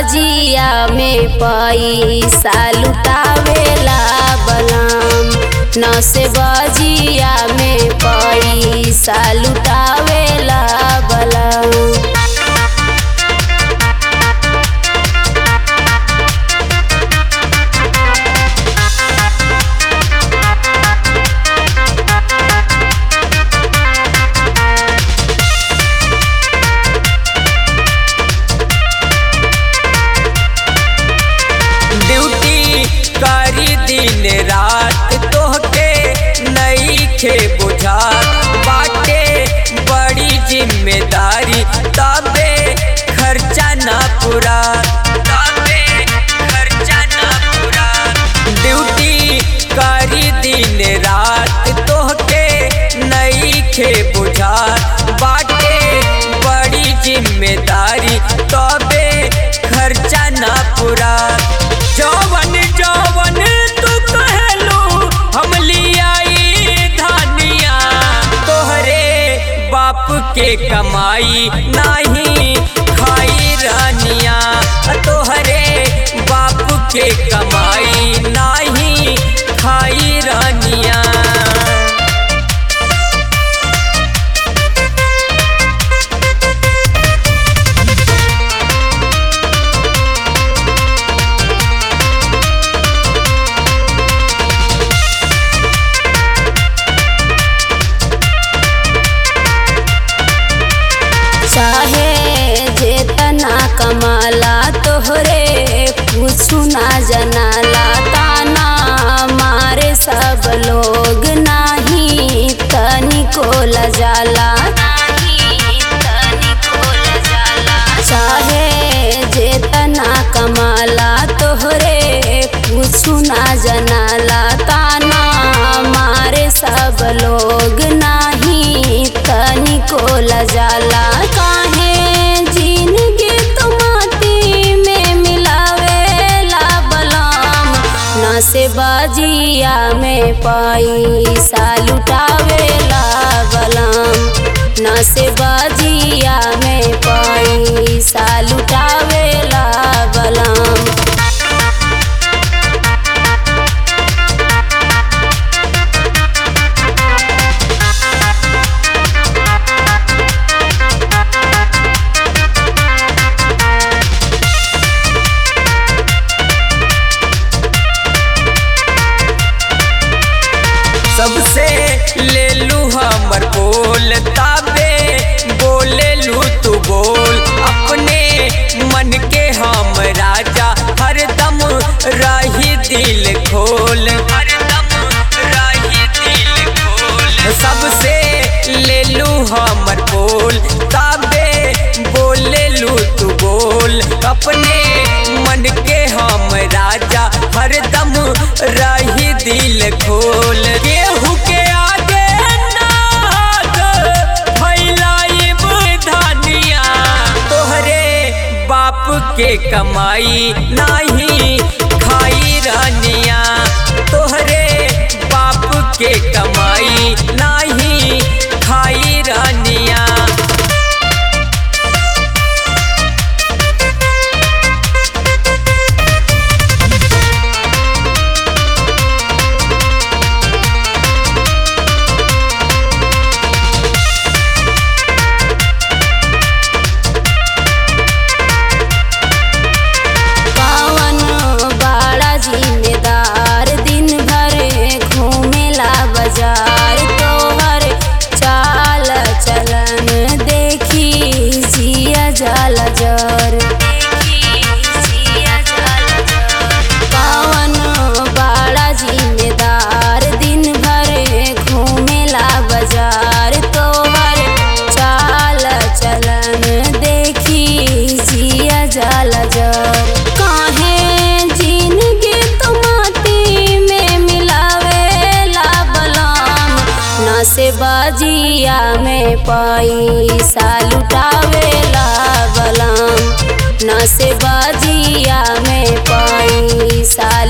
बाजिया में पैसा लुटावेला बलाम न से बाजिया में पैसा लुटावेला बलाम ड्यूटी करी दिन रात तोहके नई खे बुझात बाटे बड़ी जिम्मेदारी तबे खर्चा ना पूरा तबे खर्चा ना पूरा ड्यूटी करी दिन रात तोहके नई खे बुझात बाटे बड़ी जिम्मेदारी तबे खर्चा ना पूरा जवन जवन तू कहलू हम लियाई धानिया तोहरे बाप के कमाई नाही खाई रानिया तोहरे बाप के कमाई नाही खाई रानिया चाहे जेतना कमाला तोहरे कुछु ना जनाला ताना मारे सब लोग नाही तनिको लजाला चाहे जेतना कमाला तोहरे कुछु ना जनाला ताना मारे सब लोग नाही तनिको लजाला काहे जिंदगी तो माटी में मिलावेला बलाम न से बाजिया में पैसा लुटावेला बलाम न से बाजिया में पैसा लुटावेला बलाम सबसे ले लू हमर बोल ताबे बोले लू तू बोल अपने मन के हम राजा हरदम रही दिल खोल हरदम रही दिल खोल सबसे ले लू हमर बोल ताबे बोले लू तू बोल अपने मन के हम राजा हरदम रही दिल खोल गेहूं के आगे नाग फैलाइब धानिया तोहरे बाप के कमाई नाही खाई रानिया तोहरे बाप के कमाई नाही खाई रानिया पावन बड़ा जिम्मेदार दिन भर घूमेला बाजार तोहर चाल चलन देखी जिया जल जर पावन बड़ा जिम्मेदार दिन भर घूमेला बाजार तोहर चाल चलन देखी जिया जल जर काहे जिंदगी तो माटी में मिलावेला बलाम न से बाजिया में पैसा लुटावेला बलाम न से बाजिया में पैसा